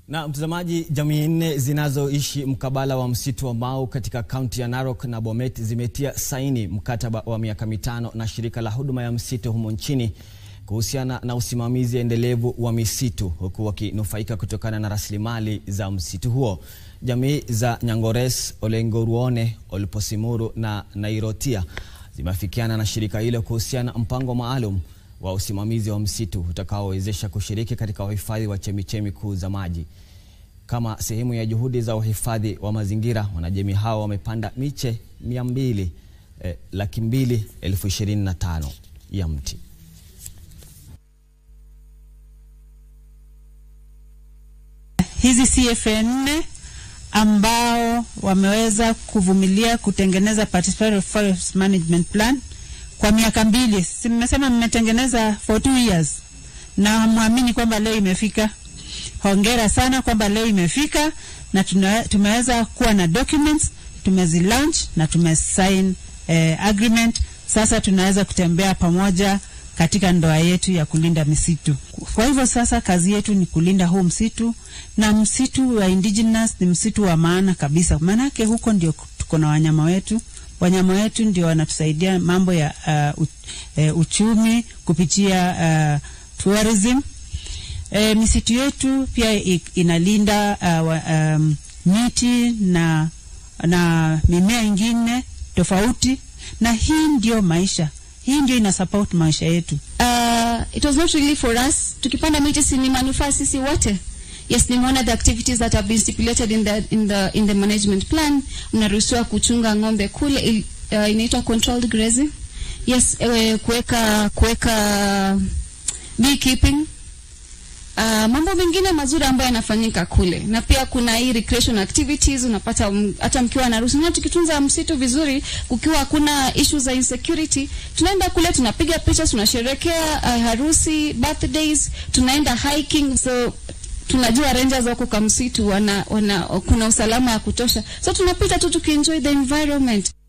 Na mtazamaji, jamii nne zinazoishi mkabala wa msitu wa Mau katika kaunti ya Narok na Bomet zimetia saini mkataba wa miaka mitano na shirika la huduma ya msitu humo nchini kuhusiana na usimamizi endelevu wa misitu huku wakinufaika kutokana na rasilimali za msitu huo. Jamii za Nyangores, Olengoruone, Olposimuru na Nairotia zimeafikiana na shirika hilo kuhusiana na mpango maalum wa usimamizi wa msitu utakaowezesha kushiriki katika uhifadhi wa chemichemi kuu za maji. Kama sehemu ya juhudi za uhifadhi wa mazingira, wanajamii hao wamepanda miche mia mbili eh, laki mbili elfu ishirini na tano ya mti. hizi CFA nne ambao wameweza kuvumilia kutengeneza participatory forest management plan kwa miaka mbili. Si mmesema mmetengeneza for two years, na mwamini kwamba leo imefika. Hongera sana kwamba leo imefika na tuna, tumeweza kuwa na documents tumezilaunch na tumesign eh, agreement. Sasa tunaweza kutembea pamoja katika ndoa yetu ya kulinda misitu. Kwa hivyo sasa kazi yetu ni kulinda huu msitu, na msitu wa indigenous ni msitu wa maana kabisa, maanake huko ndio tuko na wanyama wetu. Wanyama wetu ndio wanatusaidia mambo ya uh, u, uh, uchumi kupitia uh, tourism. E, misitu yetu pia i, inalinda uh, um, miti na, na mimea ingine tofauti, na hii ndio maisha hii ndio ina support maisha yetu. Uh, it was not really for us. Tukipanda miti si ni manufaa sisi wote. Yes, nimeona the activities that have been stipulated in the in the in the management plan. Mnaruhusiwa kuchunga ng'ombe kule, uh, inaitwa controlled grazing. Yes, uh, kuweka kuweka beekeeping Uh, mambo mengine mazuri ambayo yanafanyika kule na pia kuna hii recreation activities unapata um, hata mkiwa na ruhusa. Tukitunza msitu vizuri, kukiwa hakuna issues za insecurity, tunaenda kule tunapiga picha, tunasherekea uh, harusi, birthdays, tunaenda hiking, so tunajua rangers wako kwa msitu wana, wana, kuna usalama ya kutosha, so tunapita tu tukienjoy the environment.